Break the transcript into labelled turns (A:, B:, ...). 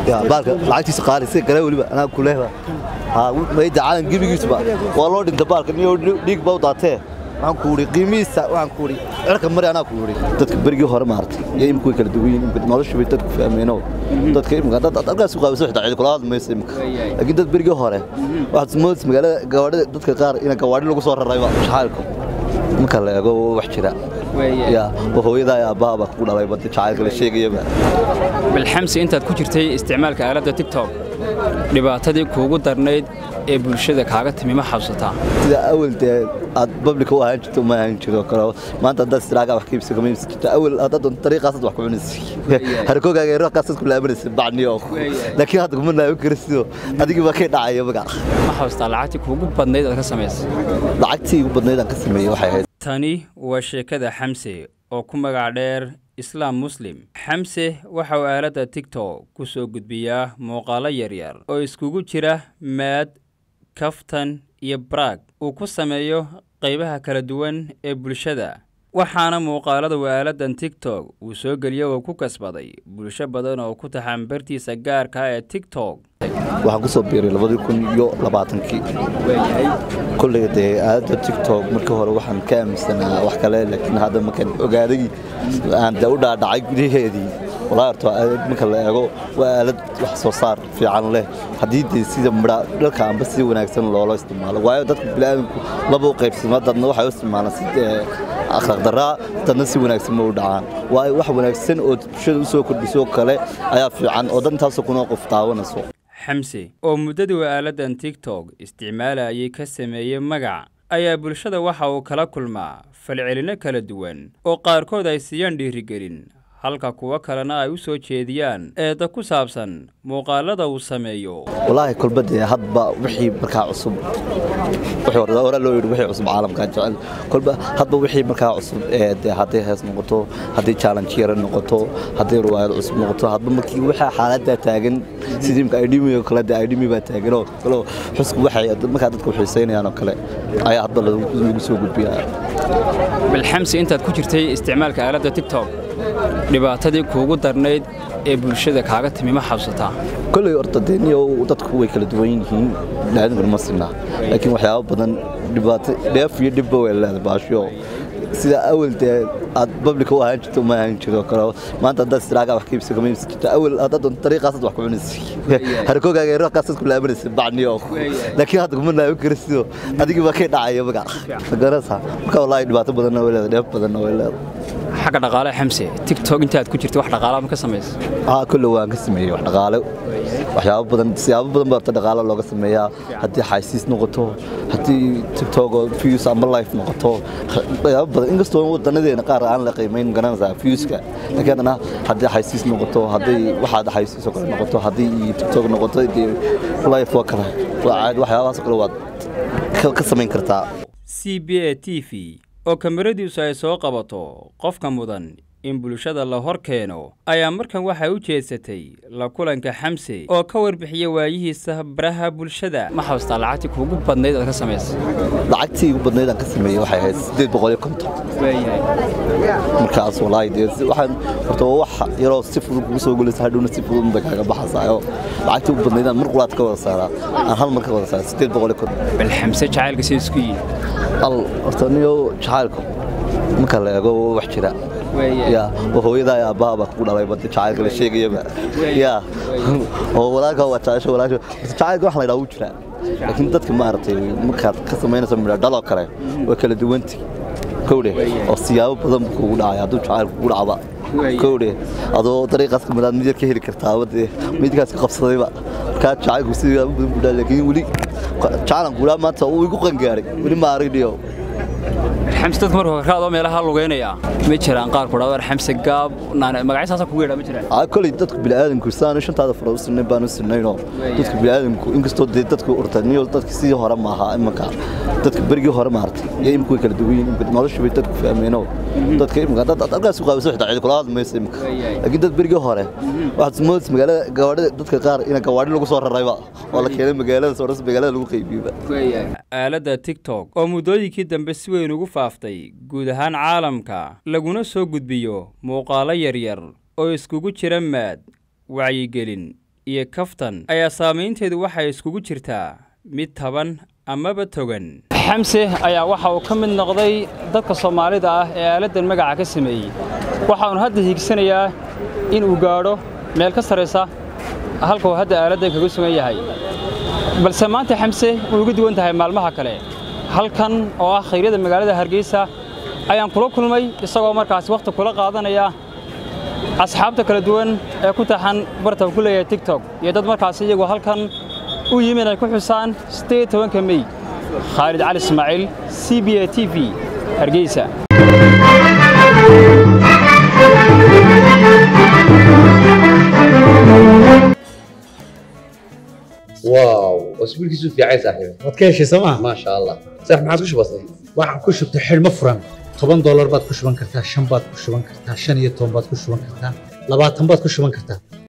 A: ya baalka lacagtiisa qaali si kale weliba anaa kuleeba ha mayda caalam gebigiisuba waa loo dhinta baalka niyo dhiig baa u daatee waxaan ku uri qiimihiisa waxaan ku uri cirka mari anaa ku uri dadka berigii hore maartay iyo imika way kala duwan yihiin imika nolosha bay dadku fahmeeno dadka imika dad halkaas ku qaabiso xitaa cid kula hadli mayso imika laakiin dad berigii hore waxaad moodaysa magaalada gawaadhida dadka qaar in gawaadhi lagu soo rarayba jacaylku marka la eego wax jira ya hooyadaa iyo aabbaha baa kugu dhalay bada jacaylka la sheegayaba
B: balxamsi intaad ku jirtay isticmaalka aaladda tiktok dhibaatadii kuugu darnayd ee bulshada kaaga timi ma xabsataa
A: sida awal dee aad bablika u ahaan jirto ma ahaan jiro kale maanta haddaad istiraaga wax ka iibsa kama iibsan jirto awal haddaad doonto dariiqaasaad wax ku cunaysa harkoogaga iyo raqaasaad ku laabanaysa bacniyo laakiin hadda kuma laaban kara sidoo adigii baa kay dhacaya magac
B: ma xabsataa lacagtii kuugu badnayd aad ka samaysay
A: lacagtii ugu badnayd aan ka sameeyey waxay ahayd
B: tani waa sheekada xamse oo ku magac dheer islaam muslim xamse waxa uu aaladda tiktok ku soo gudbiyaa muuqaalo yaryar oo iskugu jira maad kaftan iyo baraag uu ku sameeyo qaybaha kala duwan ee bulshada waxaana muuqaalada uu aaladdan tiktok uu soo geliyo oo ku kasbaday bulsho badan oo ku taxan bartiisa gaarka ee tiktok
A: waxaan ku soo biiray labadii kun iyo labaatankii kollayga dee aaladda tiktok markii hore waxaan ka aaminsanaa wax kale laakiin hadda markaan ogaaday aan dee u dhaadhacay gudaheedii walaa horto aalad marka la eego waa aalad wax soo saar fiican leh haddii dee sida midha dhalka amba si wanaagsan loola isticmaalo waayo dadka bini'aadamku laba u qaybsama dadna waxay u isticmaalaan si akhlaaq daraa dadna si wanaagsan ma u dhacaan waayo wax wanaagsan oo bulshada u soo kordhiso kale ayaa fiican oo dad intaasoo kunoo qof daawanayso
B: xamse oo muddadii uu aaladdan tiktok isticmaalayay ka sameeyey magac ayaa bulshada waxa uu kala kulmaa falcelinno kala duwan oo qaarkood ay siiyaan dhiirigelin halka kuwo kalena ay u soo jeediyaan eedda ku saabsan muuqaalada uu sameeyo
A: walaahi kolba dee hadba wixii markaa cusub hore loo yidhi wixii cusub caalamkaa jecel kolba hadba wixii markaa cusub ee dee hadday hees noqoto haddii challenge yara noqoto haddii riwaayad cusub noqoto hadba markii waxaa xaaladdaa taagan sidii imka idhimi oo kale dee idhimi baa taaganoo kaloo xusku waxay markaa dadku xiisaynayaan oo kale ayaa hadba lagu soo gudbiyaa
B: balxamsi intaad ku jirtay isticmaalka aaladda tiktok dhibaatadii kuugu darnayd ee bulshada kaaga timi ma xabsataa
A: kolley horta dee niyo dadku way kala duwan yihiin biniaadamkuna ma sinaa laakiin waxyaabo badan dhibaato dheef iyo dhibba way leedahay baashiyo sida awal dee aad bablika u ahaan jirto ma ahaan jiro kale maanta haddaad istiraaga wax ka iibsa kama iibsan jirto awal haddaad doonto dariiqaasaad wax ku cunaysa harkoogaga iyo raqaasaad ku laabanaysa bacniyo laakiin hadda kuma laaban kara sidoo adigii baa kay dhacaya magac magarasa marka wallaahi dhibaato badanna way leedahay dheef badanna way leedahay
B: xagga dhaqaale xamse tiktok intaad ku jirtay wax dhaqaala ma ka samaysa
A: haa kolle waan ka sameeyey wax dhaqaale waxyaabo badan siyaabo badan baa horta dhaqaale looga sameeyaa haddii xaysiis noqoto haddii tiktok oo views amba life noqoto waxyaabo badan inkastoo wadanadeena qaar aan la qiimayn garanaysaa viewska laakiin haddana haddii xaysiis noqoto haddii waxaad xaysiis oo kale noqoto haddii tiktok noqoto dee life waa kale waa caadi waxyaabahaas oo kale waad ka samayn kartaa
B: c b a t v oo kamaradiisu ay soo qabato qofka mudan in bulshada la hor keeno ayaa markan waxay u jeedsatay la kulanka xamse oo ka warbixiya waayihiisa baraha bulshada ma xabastaa lacagtii kuugu badnayd aad ka samaysay
A: lacagtii ugu badnayd aan ka sameeyey waxay ahayd siddeed boqol iyo konton markaas walaahi dee waxaan horta waa wax yaroo si fudud kugu soo gulaysa hadhowna si fudud bay kaaga baxaysaayo lacagtii ugu badnayd aan mar qulaad ka wada saaraa aan hal mar ka wada saaraa siddeed boqol iyo konton
B: bal xamse jacaylka sida isku yihin
A: al horta niyo jacaylku marka la eego wax jira ya hooyadaa iyo aabbaha baa kugu dhalay bada jacaylka la sheegayaba ya oo walaalka waa jecesho walaasho jacaylka wax la yidhaha wuu jiraa laakiin dadka maaragtay markaad ka samaynayso midha dhaloo kale way kala duwanti kowdhe oo siyaabo badan buu kugu dhacay hadduu jacaylku kugu dhacba kowdhe adoo dariiqaas ka midaad mid yar ka heli kartaaba dee midkaas ka qabsadayba markaa jacaylku siyaabo badan buu dhaca laakiin weli jacalanku dhaa maanta uu igu qangaaray weli ma aragniyo
B: xamse dadka marka raadoo meelaha lugeynaya ma jiraan qaar ku dhawar xamse gaab magacyo kugu yeedha ma jiraan
A: aa koley dadku bini'aadamku sidaan shantaada fara u sinnayn baan u sinnaynoo dadka bini'aadamku inkastoo dee dadku urtaniyo dadka sidii hore maaha imanka dadka berigii hore maartay iyo imika way kala duwan yihiin nolosha bay dadku fahmeeno dadka imika dad halkaas ku qaabiso xitaa cid kula hadli mayso imika laakiin dad berigii hore waxaad moodaysa magaalada gawaadhida dadka qaar in gawaadhi lagu soo rarayba oo la keenay magaalada soo magaalada lagu qaybiyeyba
B: aaladda tiktok oo muddooyinkii dambe si weyn ugu faaftay guud ahaan caalamka laguna soo gudbiyo muuqaalo yaryar oo iskugu jira maad wacyigelin iyo kaftan ayaa saamaynteedu waxay iskugu jirtaa mid taban amaba togan xamse ayaa waxa uu ka mid noqday dadka soomaalida ah ee aaladdan magaca ka sameeyey waxaanu hadda hiigsanayaa in uu gaadho meel ka sarraysa halka uu hadda aaladdan kaga sugan yahay balse maanta xamse way uga duwan tahay maalmaha kale halkan oo ah khayryada magaalada hargeysa ayaan kula kulmay isagoo markaasi wakhti kula qaadanaya asxaabta kala duwan ee ku taxan barta ku leeyahay tigtok iyo dad markaasi iyagu halkan u yimi inay ku xusaan sideed tobanka mey khaalid cali ismaaciil c b a t v hargeysa
C: واو اسبوع كيسو في عايز صاحبي
D: waad ka heshay sooma
C: ما شاء الله صح ما عادش بسيط
D: waxaan ku shubtay xidhmo furan toban doolar baad ku shuban kartaa shan baad ku shuban kartaa shan iyo toban baad ku shuban kartaa labaatan baad ku shuban kartaa